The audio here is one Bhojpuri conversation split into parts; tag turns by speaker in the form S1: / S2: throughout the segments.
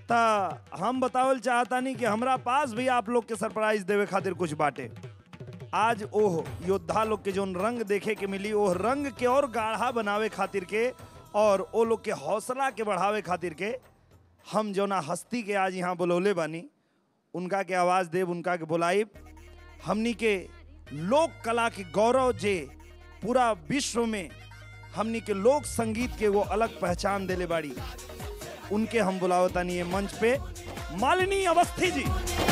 S1: ता हम बतावल चाहतानी कि हमरा पास भी आप लोग के सरप्राइज देवे खातिर कुछ बाटे आज ओह योद्धा लोग के जोन रंग देखे के मिली ओह रंग के और गाढ़ा बनावे खातिर के और ओ लोग के हौसला के बढ़ावे खातिर के हम जोना हस्ती के आज यहाँ बुलौले बानी उनका के आवाज देव उनका के बुलाइब हमनी के लोक कला के गौरव जे पूरा विश्व में हमनी के लोक संगीत के वो अलग पहचान देले बाड़ी उनके हम बुलावतानी ये मंच पे मालिनी अवस्थी जी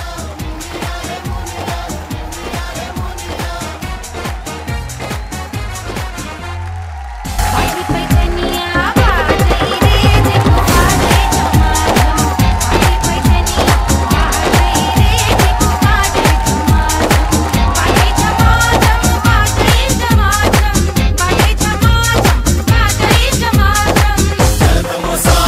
S2: पाटी पैठनिया बाजई रे जे बाजे चमाचम पाटी पैठनिया बाजई रे जे बाजे चमाचम पाटी चमाचम बाजई चमाचम पाटी चमाचम बाजई चमाचम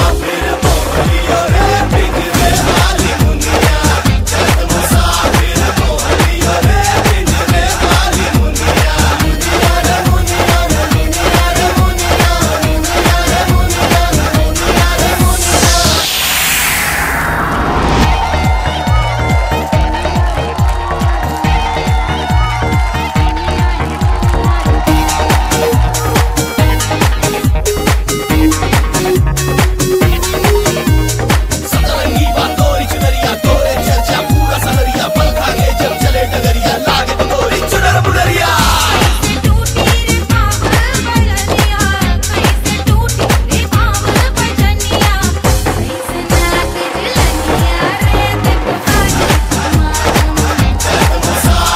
S3: सतरंगी बातोरी चुनरिया तोरे चर्चा पूरा सहरिया पल खागे जब चले डगरिया लागे तो गोरी चुनर मुनरिया
S2: टूटी रे पावल बजनिया कैसे टूटी रे पावल बजनिया कैसे नाच दिलनिया रे ते बाजे चमाचम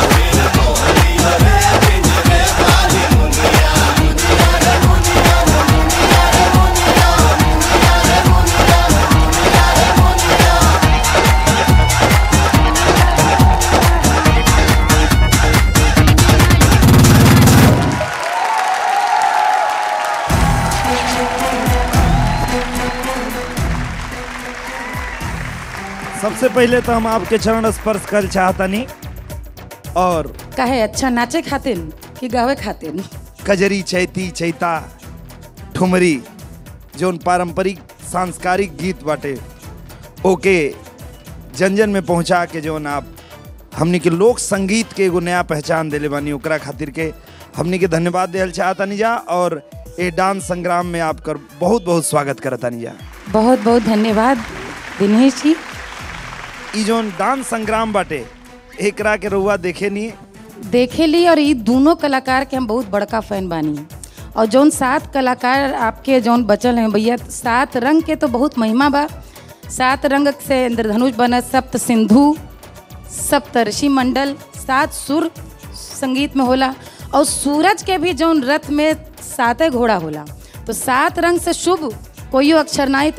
S1: सबसे पहले तो हम आपके चरण स्पर्श कर चाहतनी और
S4: काहे अच्छा नाचे खातिर कि गावे खातिर
S1: कजरी चैती चैता ठुमरी जोन पारंपरिक सांस्कारिक गीत बाटे ओके जन जन में पहुंचा के जोन आप हमनी के लोक संगीत के एगो नया पहचान देले बानी ओकरा खातिर के हमनी के धन्यवाद देहल चाहतनी जा और ए डांस संग्राम में आपकर बहुत बहुत स्वागत करतनी जा
S4: बहुत बहुत धन्यवाद दिनेश जी
S1: ई जोन डांस संग्राम बाटे एकरा के रउआ देखे नहीं
S4: देखे ली और ये दोनों कलाकार के हम बहुत बड़का फैन बानी और जौन सात कलाकार आपके जौन बचल हैं भैया सात रंग के तो बहुत महिमा बा सात रंग से इंद्रधनुष बनत सप्त सिंधु सप्तर्षि मंडल सात सुर संगीत में होला और सूरज के भी जौन रथ में साते घोड़ा होला तो सात रंग से शुभ कोई अक्षर नहीं